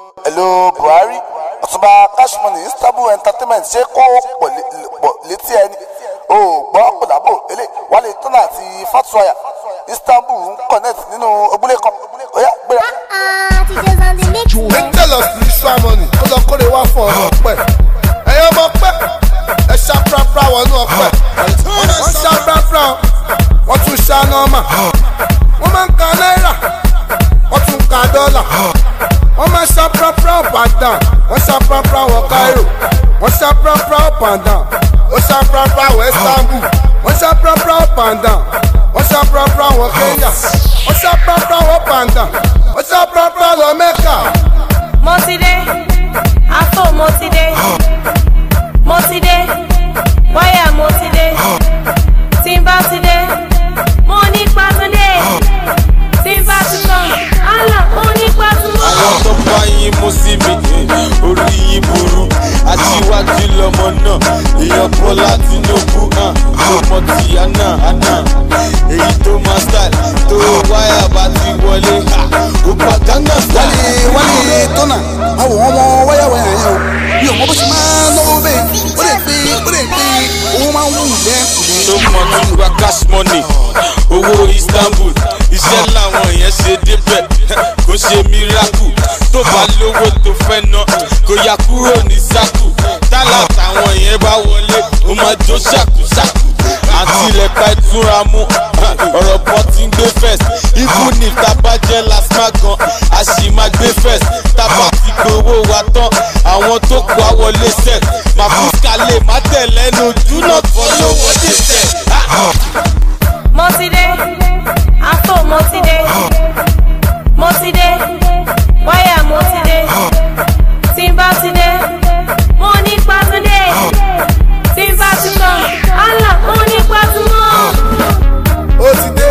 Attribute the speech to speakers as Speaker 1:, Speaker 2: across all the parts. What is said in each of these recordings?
Speaker 1: hello buhari ọ̀túnba cashmoney istanbul entertainment ṣé kó pọ̀ lé- pọ̀ létí ẹni o gbọ́ kòlábò elé wálé tọ́nà àti fatuaya istanbul ń connect nínú ojúlé kan ó yá gbéra.
Speaker 2: teachers on the mix.
Speaker 3: Angel of spiritual money ó lọ kórè wá fún ọ̀rọ̀ ọ̀pẹ. ẹ̀yin ọmọ pẹ́ ẹ ṣá prapra wọnú ọ̀pẹ. wọ́n ṣá prapra wọ́n tún ṣá nọ́ọ̀mà. wọ́n máa ń ka náírà wọ́n tún ka dọ́là. wọ́n máa ń ṣá prapra up and down wọ́n ṣá prapra wọ Cairo. wọ́n ṣá prapra up and down wọ́n ṣá prapra wọ Istanbul. wọ́n ṣá prapra up and down wọ́n ṣá prapra wọ Kenya. wọ́n ṣá prapra wọ up and down wọ́n ṣá prapra lọ Mẹ́kà.
Speaker 4: mo ti dé afọ mo ti dé mo ti dé wáyà mo ti dé tí n bá ti dé mo ní pàtúndé tí n bá ti tán àlà mo ní pàtúndé.
Speaker 5: àwọn tó bá yín mú sí mi eh, orí yín burú aṣíwájú lọmọ náà èèyàn bọ́lá tinubu hàn ọmọ tí àná àná èyí tó máa style tó wáyà bá ti wọlé ha, ó pa gánà style.
Speaker 3: wálé wálé tọ́nà àwọn ọmọ wáyàwáyà yẹn o bí ọmọ bó ṣe máa ń náwó bẹ́ẹ̀ ó lè gbé ó lè gbé owó máa ń wù lẹ́kùnrin.
Speaker 5: tó mọ tó gba cash money owó istanbul iṣẹ́ làwọn yẹn ṣe débẹ̀ kò ṣe miracle tó bá lówó tó fẹ́ ná kò yà kúrò ní sákù tálà táwọn yẹn bá wọlé ó máa jó ṣàkúṣàkù àti ilẹ̀ka ìtura mú ọ̀rọ̀ bọ́ ti ń gbé first even if tábà jẹ́ lasma gan a sì máa gbé first tábà ti gbowó wa tán àwọn tó kó a wọlé set màfúsà lè má tẹ̀ lẹ́nu do not follow what they say.
Speaker 4: mo ti dé afọ mo ti dé mo ti dé wáyà mo ti dé tí n bá ti dé mo ní pàtúndé tí n bá ti tán àlà mo ní pàtúmọ̀.
Speaker 3: ó ti dé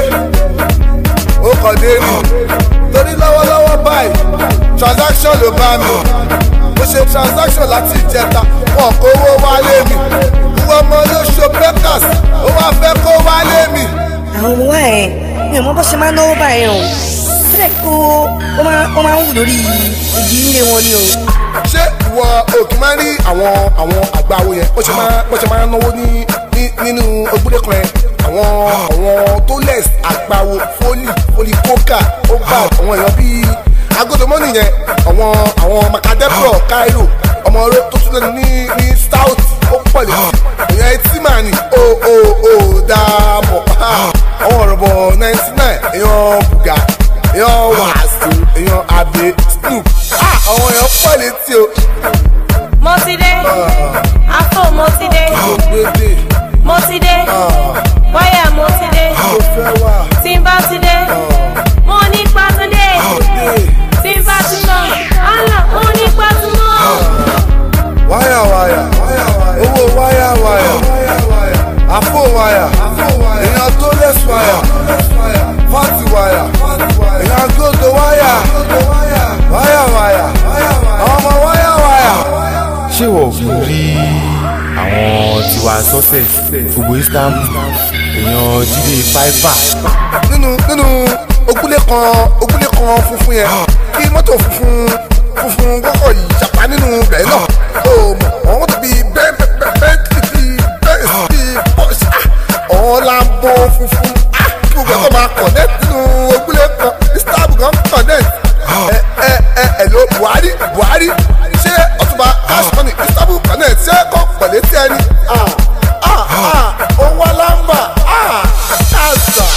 Speaker 3: ó kàn dé rí torí lọ́wọ́lọ́wọ́ báyìí transaction ló bá mi mo ṣe transaction láti ìjẹta wọn kó owó wálé mi ìwọ ọmọ ló ṣo breakers ó wá fẹ́ kó wálé mi.
Speaker 6: àwọn ọmọ wa ẹ mi ò mọ bó ṣe máa ń náwó báyìí o sílẹ̀ kó ó máa ó máa ń wù lórí igi ilé wọn ni o.
Speaker 3: ṣé ìwọ òkè máa ń rí àwọn àwọn àgbáwo yẹn bó ṣe máa bó ṣe máa ń náwó ní ní- nínú ojúlé kan yẹn àwọn àwọn tó less àgbáwo fólì fólì kókà ó bá àwọn èèyàn bíi agodomọ́nì yẹn àwọn àwọn macadepro cairo ọmọ oró tó tún lẹ́nu ní ní stout ó pọ̀ létí èèyàn etí màá ní o o o dààmú àwọn ọ̀rọ̀ bọ̀ ninety nine èèyàn bùgà èèyàn wàásù èèyàn àbẹ snoop ah àwọn èèyàn pọ̀ létí o.
Speaker 4: mo ti dé afọ mo ti dé
Speaker 3: gbèdé
Speaker 4: mo ti dé wáyà mo ti dé
Speaker 3: ló fẹ́ wà
Speaker 4: tí n bá ti dé mo ní pàtúndé
Speaker 3: dé
Speaker 4: tí n bá ti tán àlà mo ní pàtúmọ̀.
Speaker 3: wáyà wáyà owó wáyà wáyà àpò wáyà èèyàn tó lẹ́sù wáyà fáàtì wáyà èèyàn gbọ́dọ̀ wáyà wáyà wáyà àwọn ọmọ wáyà wáyà.
Speaker 7: ṣé wọ́n kò rí àwọn tiwa success gbogbo istanbul èèyàn jíde fáìfà
Speaker 3: nínú nínú ogúnlé kan ogúnlé kan funfun yẹn kí mọ́tò funfun funfun kọ́kọ́ yìí ṣàpá nínú rẹ̀ náà ó mọ̀ àwọn mọ́tò bíi bẹ́ẹ̀ bẹ́ẹ̀ bẹ́ẹ̀ bíi bẹ́ẹ̀ bíi pọ́ṣà ọ̀hún lambo funfun ah, kí gbogbo ẹ̀kọ́ máa connect nínú ogúnlé kan istanbul kan connect ẹ ẹ ẹ ẹ ló buhari buhari ṣé ọtúnba cash money istanbul connect ṣé kò pẹ̀lẹ́ tí ẹni ah ah ah owó alámbà ah ṣáàṣà.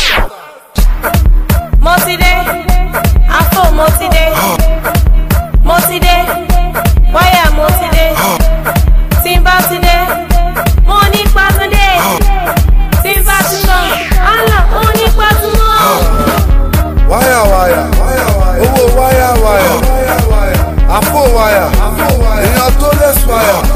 Speaker 4: mo ti dé afọ mo ti dé mo ti dé wáyà mo ti dé tí n bá ti dé mo ní pàtúndé tí n bá ti tán àlà mo ní pàtúmọ̀.
Speaker 3: wáyà wáyà owó wáyà wáyà àpò wáyà èèyàn tó lẹ́sù wáyà